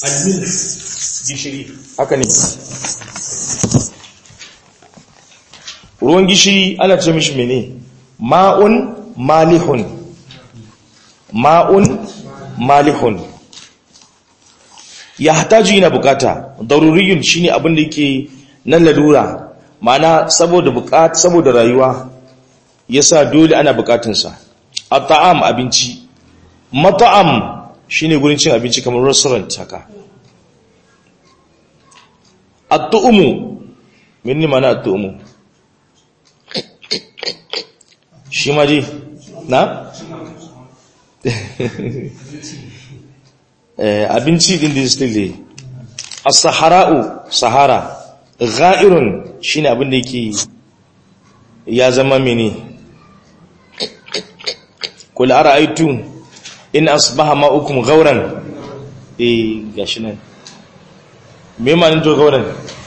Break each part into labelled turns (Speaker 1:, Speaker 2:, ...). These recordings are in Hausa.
Speaker 1: almil gishiri
Speaker 2: haka ne ruwan gishiri ana ce mishi mene ma'un malihun ma'un malihun ya hataju yana bukata daruriyun shine abin da yake na lalura ma'ana saboda bukata saboda rayuwa yasa dole ana bukatunsa at-ta'am abinci mat'am shine gurin cin abinci kamar restaurant haka at-tu'mu minni mana at-tu'mu shi ma dai na abinci din da stile as-sahara'u sahara gha'irun shine abin da yake ya zama mene kul ara'aytu in asbaha ma'ukum ghauran eh gashi nan me ma to gauran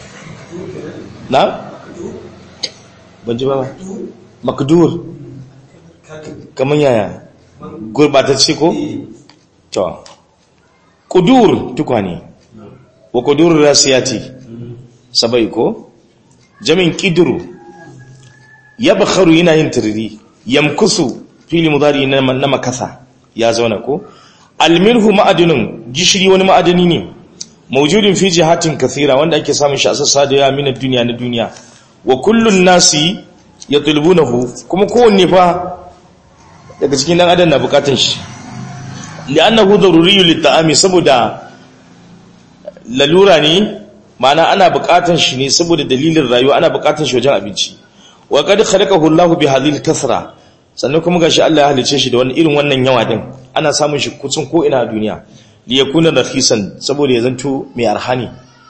Speaker 2: na ban ji ba makdur kaman yaya gurbatacce ko to kudur tukwane wa kudur rasiyati sabai ko jamin kidru yabkharu yana yin tiriri yamkusu fili mudari na makasa ya zauna ko almilhu ma'adinun gishiri wani ma'adani ne mawjudin fi jihatin kathira wanda ake samun shi a sassa da yawa min duniya na duniya wa kullun nasi yatlubunahu kuma kowanne fa daga cikin dan adam na bukatun shi li'annahu daruriyyu lit-ta'ami saboda lalura ne ma'ana ana bukatun shi ne saboda dalilin rayuwa ana bukatun shi wajen abinci wa qad khalaqahu Allahu bi hadhihi al-kathra sannan kuma gashi Allah ya halice shi da wani irin wannan yawa din ana samun shi kucin ko ina a duniya li yakuna rakhisan saboda ya zanto mai arhani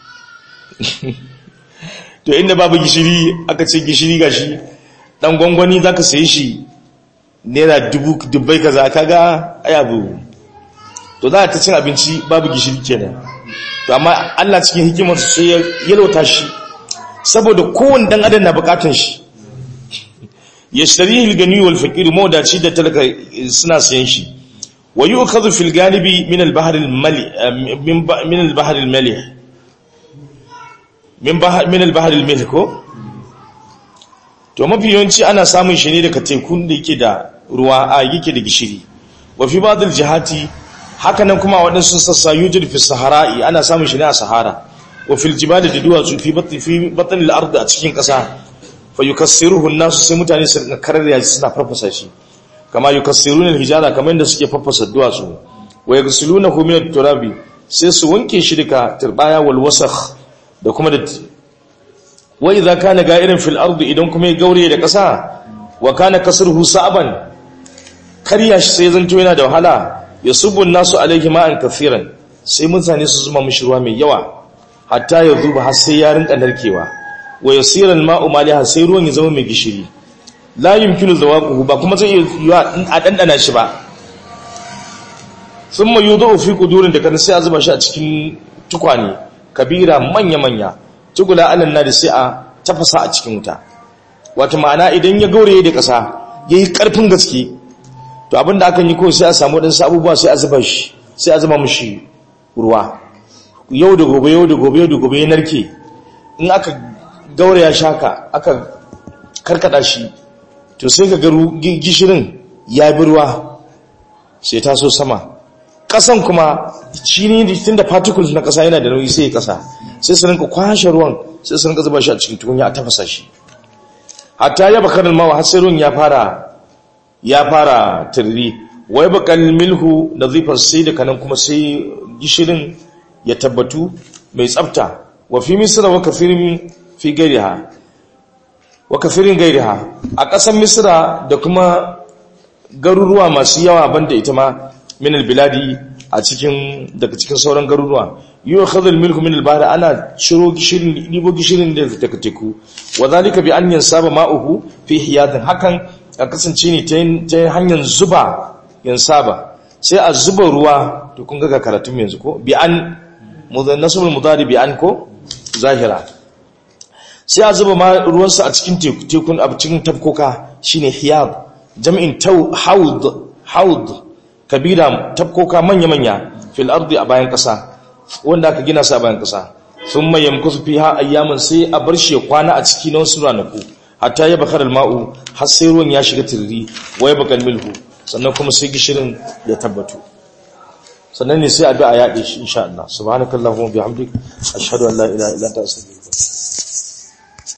Speaker 2: to inda babu gishiri aka ce gishiri gashi dan gwangwani zaka sayi shi naira dubu dubbai kaza kaga ayabu to za ta cin abinci babu gishiri kenan to amma Allah cikin hikimar sai ya yalwata shi saboda kowanne dan adam na bukatun shi yashtarihi al-gani wal faqir mawdaci da talaka suna sayan shi wa yu'khadhu fil ganibi min al-bahr al-mali min al-bahr al-malih min bahr min al-bahr al-milh ko to mafi yawanci ana samun shi ne daga tekun da yake da ruwa a yake da gishiri wa fi ba'd al-jihati hakanan kuma waɗansu sassa yujid fi sahara'i ana samun shi ne a sahara wa fil jibali da duwatsu fi batni fi batni al-ard a cikin ƙasa fa yukassiruhu an-nasu sai mutane su rinka kararya shi suna farfasa shi kama yukassiruna al-hijara kamar yadda suke farfasa duwatsu wa yaghsilunahu min at-turabi sai su wanke shi daga turbaya wal wasakh da kuma da wa idza kana ga'irin fil ard idan kuma ya gaure da ƙasa wa kana kasruhu sa'ban karya shi sai zanto yana da wahala yasubu an-nasu alayhi ma'an kafiran sai mutane su zuma mishi ruwa mai yawa hatta ya zuba har sai ya rinka narkewa wa yasira al-ma'u maliha sai ruwan ya zama mai gishiri la yumkinu zawaquhu ba kuma zai iya a dandana shi ba thumma yudu fi qudurin da kan sai a zuba shi a cikin tukwane kabira manya manya tugula alan nadi sai a tafasa a cikin wuta wato ma'ana idan ya gauraye da kasa yayi karfin gaske to abinda akan yi ko sai a samu dan abubuwa sai a zuba shi sai a zuba mishi ruwa yau da gobe yau da gobe yau da gobe ya narke in aka gauraya shaka aka karkada shi to sai ka garu gishirin ya bi ruwa sai ta so sama kasan kuma shi ne tun da particles na kasa yana da nauyi sai ya kasa sai su rinka kwashe ruwan sai su rinka zuba shi a cikin tukunya a tafasa shi hatta ya bakar mawa har sai ruwan ya fara ya fara tirri wai bakal milhu da zifar sai da kanan kuma sai gishirin ya tabbatu mai tsafta wa fi misra wa kafirin fi gairiha wa kafirin gairiha a ƙasar misra da kuma garuruwa masu yawa banda ita ma min albiladi a cikin daga cikin sauran garuruwa yiwa khadhal milku min albahr ana shiro gishirin libo gishirin da daga teku wa zalika bi an yansaba ma'uhu fi hiyatin hakan a kasance ne ta hanyar zuba yansaba sai a zuba ruwa to kun ga karatun yanzu ko bi an nasabul mudari bi an ko zahira sai a zuba ma ruwansa a cikin tekun a cikin tafkoka shine hiyad jam'in taw haud haud kabira tafkoka manya manya fil ardi a bayan kasa wanda aka gina sa bayan kasa sun mai yamkusu fi ha ayyamin sai a bar shi kwana a ciki na wasu ranaku hatta ya bakar alma'u har sai ruwan ya shiga tiriri wa ya bakar milhu sannan kuma sai gishirin ya tabbatu sannan ne sai a bi a yaɗe shi insha Allah subhanakallahumma bihamdik ashhadu an la ilaha illa anta astaghfiruka